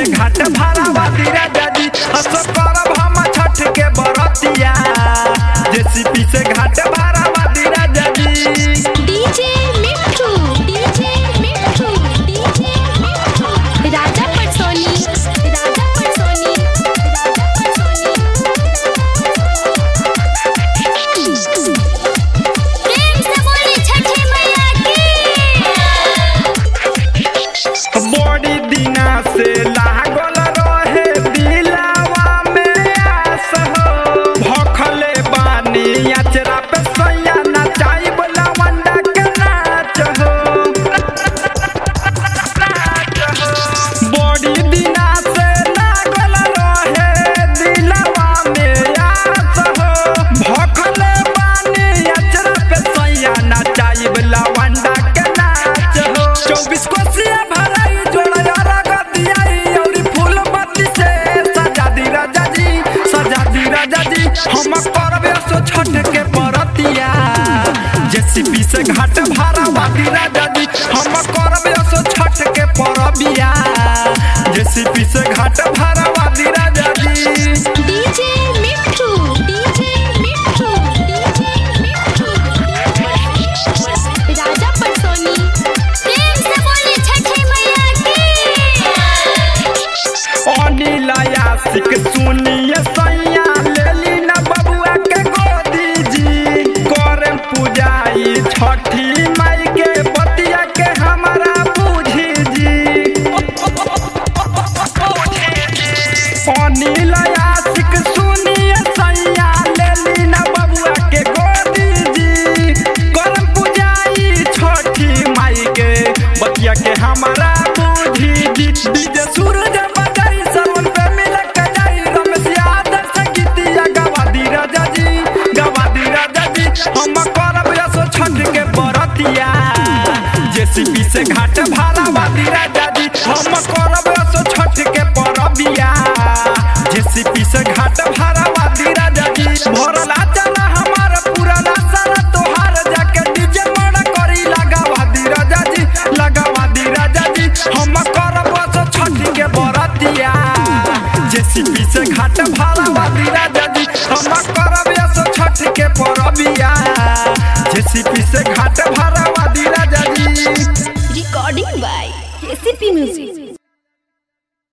घाट भरावा दी राजा जी असो करब हम छठ के बरतिया जेसीपी से घाट भरावा दी राजा जी DJ Mithu DJ Mithu DJ Mithu Raja Patsoni Raja Patsoni Raja Patsoni प्रेम से बोली छठी मैया की बड़ी दिना से लागल रहे दिलावा में आस हो भखले बानी अचरा पे सैया नचाई लवंडा के नाच हो बड़ी दिना से लागल रहे दिलावा में आस हो भखले बानी अचरा पे सैया नचाई लवंडा के नाच हो चौबीस कोसिया भराई जोड़ा रगत दियाई औरी फूल बत्ती से सजा दी राजा जी सजा दी राजा जी हम करबे सो छठ के परतिया जेसीपी से घाट भरावा दी राजा जी हम करबे सो छठ के परबिया जेसीपी से घाट भरावा दी राजा जी DJ Mithu DJ Mithu DJ Mithu Raja Patsoni प्रेम से बोली छठी मैया की अनिल आशिक सुनिए सैया लेली न बबुआ के गोदी जी करे पूजाई छठी माई के बतिया के हमारा बूझी जी अनिल आशिक सुनिए सैया लेली न बबुआ के गोदी जी करे पूजाई छठी माई के बतिया के हमारा बूझी जी डीजे सूरज बजाई सरवन पे मिल के जाई रमेश यादव संगीतिया गवा दी राजा जी गवा दी राजा जी हम करब यसो छठ के बरतिया जेसीपी से घाट भरावा दी राजा जी हम करब यसो छठ के परबिया जेसीपी से घाट भरावा दी राजा जी भरला चला हमार पुराना सारा तोहार जाके डीजे मोड़ा करी लगावा दी राजा जी लगावा दी राजा जी हम करब सो छठ के बरतिया जेसीपी से घाट भरावा दी राजा जी हम करब सो छठ के परबिया जेसीपी से घाट भरावा दी राजा जी रिकॉर्डिंग बाय एसीपी म्यूजिक